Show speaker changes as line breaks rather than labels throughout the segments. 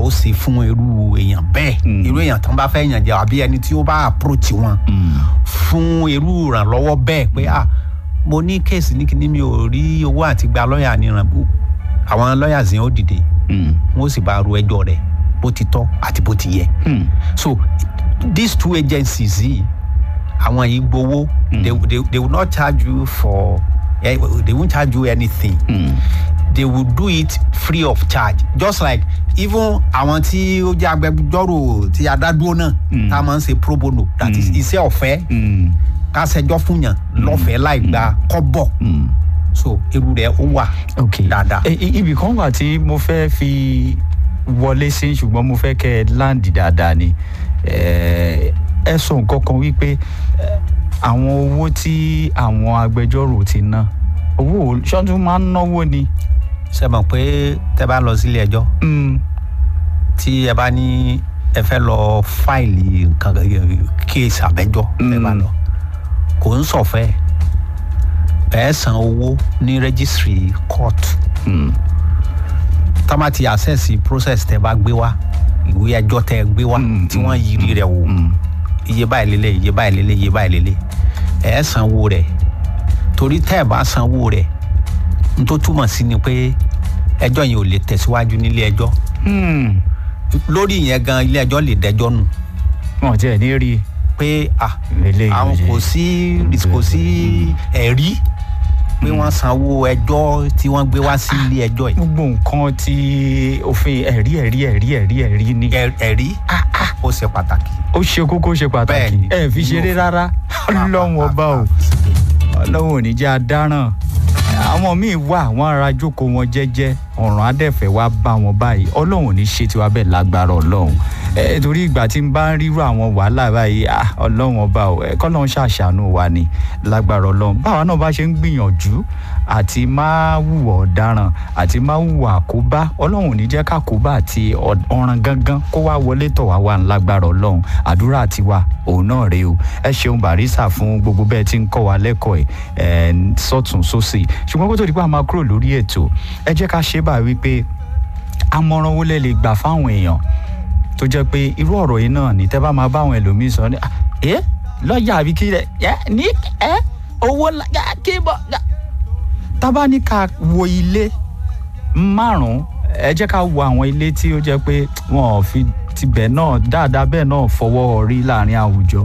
ó ṣe fún irú èèyàn bẹ́ẹ̀ irú èèyàn tó ń bá fẹ́ yàn jẹ àbí ẹni tí ó bá approach wọn fún irú ìrànlọ́wọ́ bẹ́ẹ̀ pé ah mo ní kéèsì ní kíní mi ò rí owó àti gba lọ́ọ̀yà níran àwọn lọ́ọ̀yà yẹn ó dìde wọn ó sì bá ru ẹjọ́ rẹ̀ bó ti tọ́ àti bó ti yẹ so these two agencies yìí àwọn yìí gbowó they, they, they will not charge you for eh, they won't charge you anything they will do it free of charge just like even àwọn tí ó jẹ́ agbẹjọ́rò tí adádúró náà tá a máa ń ṣe pro bono that is iṣẹ́ ọ̀fẹ́ ká ṣẹjọ́ fún yàn lọ́fẹ̀ẹ́ láì gba kọ́bọ̀ so irú rẹ̀ ó wà dáadáa.
ibì kan wà tí mo fẹ́ fi wọlé sí ṣùgbọ́n mo fẹ́ kẹ́ ẹ láǹdì dáadáa ni ẹ sọ nǹkan kan wípé àwọn owó tí àwọn agbẹjọ́rò ti ná owó ṣọ́tún máa ń náwó ni.
ṣe mọ̀ pé tẹ́ bá lọ sílé ẹjọ́ tí ẹ bá ní ẹ fẹ́ lọ fáìlì nǹkan kéèsì àbẹ́jọ́ ẹ bá lọ kò ń sọ̀fẹ́ ẹ san owó ní registry court tá má ti access process tẹ́ bá gbé wá ìwé ẹjọ́ tẹ́ gbé wá tí wọ́n yiri rẹ̀ wò iye báyìí lélẹ̀ iye báyìí lélẹ̀ iye báyìí lélẹ̀ ẹ sanwó rẹ̀ torí tẹ́ ẹ bá sanwó rẹ̀ n tó túmọ̀ sí ni pé ẹjọ́ yẹn ò lè tẹ̀síwájú nílé ẹjọ́ lórí yẹn gan ilé ẹjọ́ lè dẹjọ́ nù.
wọn ò tiẹ̀ ní rí i.
pé àwọn kò sí kò sí ẹ̀rí pé wọ́n sanwó ẹjọ́ tí wọ́n gbé wá sí ilé ẹjọ́ yìí.
gbogbo nǹkan tí òfin ẹ̀rí ẹ̀rí ẹ̀rí ẹ̀rí ẹ̀rí ni.
ẹ̀rí ó ṣe pàtàkì.
ó ṣe kókó ṣe pàtàkì ẹ fi ṣeré rárá ọlọ́run ọba o ọlọ́run ò ní jẹ́ adáràn àwọn míì wà wọ́n ara jókòó wọn jẹ́jẹ́ ọ̀ràn adẹ́fẹ̀ wá bá wọn báyìí ọlọ́run ò ní ṣe tiwa bẹ́ẹ̀ lágbára ọlọ́run ẹ torí ìgbà tí n bá ń rírú àwọn wàhálà báyìí ọlọ́run ọba ò ẹ kọ́ lọ́run ṣàṣàánú wa ni lágbára ọlọ́run báwa náà bá ṣe ń gbìyànjú àti máa hùwà ọ̀daràn àti máa hùwà àkóbá ọlọ́run ò ní jẹ́ kákóbá àti ọ̀ràn gangan kó wá wọlé tọ̀ wá wà lágbára ọlọ́run àdúrà tiwa òun náà rèé o ẹ ṣeun barisa fún gbogbo bẹ́ẹ̀ tí ń kọ́ wa lẹ́kọ̀ọ́ ẹ̀ sọ́tún sósì ṣùgbọ́n kó tó di pé a máa kúrò lórí ètò ẹ jẹ́ ká ṣe bá wípé àmọ̀ràn wo lẹ lè gbà fáwọn èèyàn tó jẹ́ pé irú ọ̀rọ̀ yìí náà ní tẹ́ bá máa bá àwọn ẹlòmíín sọ ní ẹ lọ́ọ̀yà àbí kí ẹ ní ẹ owó kí bọ́ tábà ní ká wo ilé márùn-ún ẹ jẹ́ ká wo àwọn ilé tí ó jẹ́ pé wọn ò fi tibẹ̀ náà dáadáa bẹ́ẹ̀ náà fọwọ́ rí láàrin àwùjọ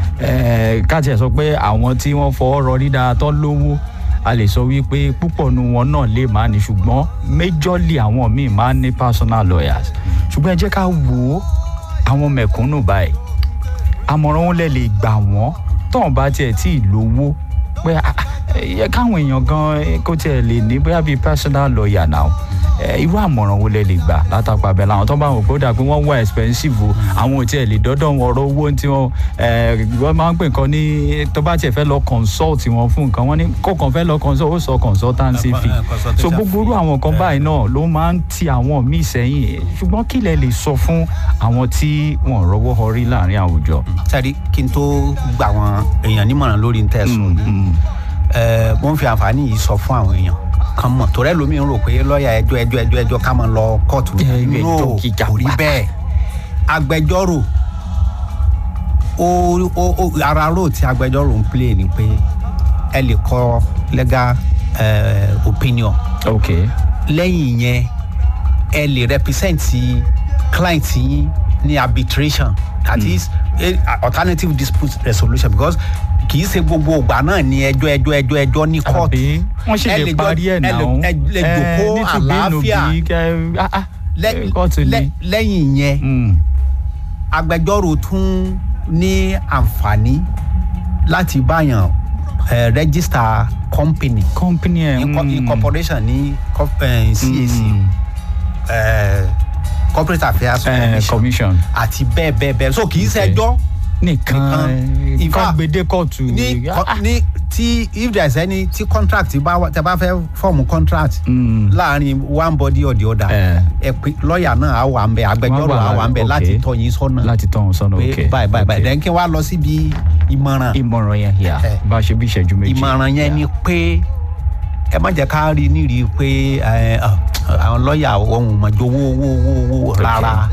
ká tiẹ̀ sọ pé àwọn tí wọ́n fọwọ́ rọrí dáadáa tó lówó a lè sọ wípé púpọ̀ nu wọn náà lè máa ní ṣùgbọ́n méjọ́lì àwọn míì máa ń ní personal lawyers ṣùgbọ́n ẹ jẹ́ ká wò ó àwọn mẹ̀kúnnù báyìí àmọ̀ràn wọn lè lè gbà wọ́n tóun bá tiẹ̀ tí ì lówó pé yẹ káwọn èèyàn gan kó tiẹ̀ lè ní bóyá bíi personal lawyer náà irú àmọ̀ràn wo lẹ lè gbà látàpá bẹ́ẹ̀ làwọn tó bá wọn kó dà pé wọ́n wá expensive o àwọn ò tiẹ̀ lè dọ́dọ̀ wọn ọ̀rọ̀ owó tí wọ́n wọ́n máa ń pè nǹkan ní tó bá tiẹ̀ fẹ́ lọ consult wọn fún nǹkan wọ́n ní kó kàn fẹ́ lọ consult ó sọ consultancy fee so gbogbo irú àwọn kan báyìí náà ló máa ń ti àwọn míì sẹ́yìn ṣùgbọ́n kí lẹ lè sọ fún àwọn tí wọ́n rọwọ́ họrí láàrin àwùjọ.
sẹ́rí kí n tó gbà wọn èèyàn nímọ̀ràn lórí ń tẹ̀sùn yìí mo ń fi àǹfààní yìí sọ fún àwọn èèyàn kan mọ̀ torí ẹlòmíì ń rò pé lọ́ọ̀yà ẹjọ́ ẹjọ́ ẹjọ́ ẹjọ́ ká máa lọ kóòtù no kò rí bẹ́ẹ̀ agbẹjọ́rò ó ara rò tí agbẹjọ́rò ń play ni pé ẹ lè kọ legal uh, opinion
okay.
lẹ́yìn yẹn ẹ lè represent client yín ní arbitration that mm. is alternative dispute resolution because kì í ṣe gbogbo ìgbà náà ni ẹjọ́ ẹjọ́ ẹjọ́ ẹjọ́ ní kóòtù.
àbí wọ́n ṣe lè parí ẹ̀ náà
ẹ lè jòkó àlàáfíà lẹ́yìn yẹn agbẹjọ́rò tún ní àǹfààní láti báyàn register company
company ẹ̀
incorporation ní cac corporate affairs
commission
àti bẹ́ẹ̀ bẹ́ẹ̀ bẹ́ẹ̀ so kì í ṣẹjọ́
nìkan kan gbèdé kóòtù.
ní ní tí if there is any tí contract bá tẹ bá fẹ́ fọ́ọ̀mù contract láàrin one body or the other ẹ pé lọ́ọ̀yà náà á wà ń bẹ agbẹjọ́rò á wà ń bẹ láti tọ́ yín sọ́nà
láti tọ́ yín sọ́nà ok
pé báyìí báyìí báyìí then kí wàá lọ síbi ìmọ̀ràn.
ìmọ̀ràn yẹn yà bá a ṣe bí ìṣẹ́jú méjì.
ìmọ̀ràn yẹn ni pé ẹ má jẹ́ ká rí nírí pé àwọn lọ́ọ̀yà ohun mọ̀jọ owó owó owó rárá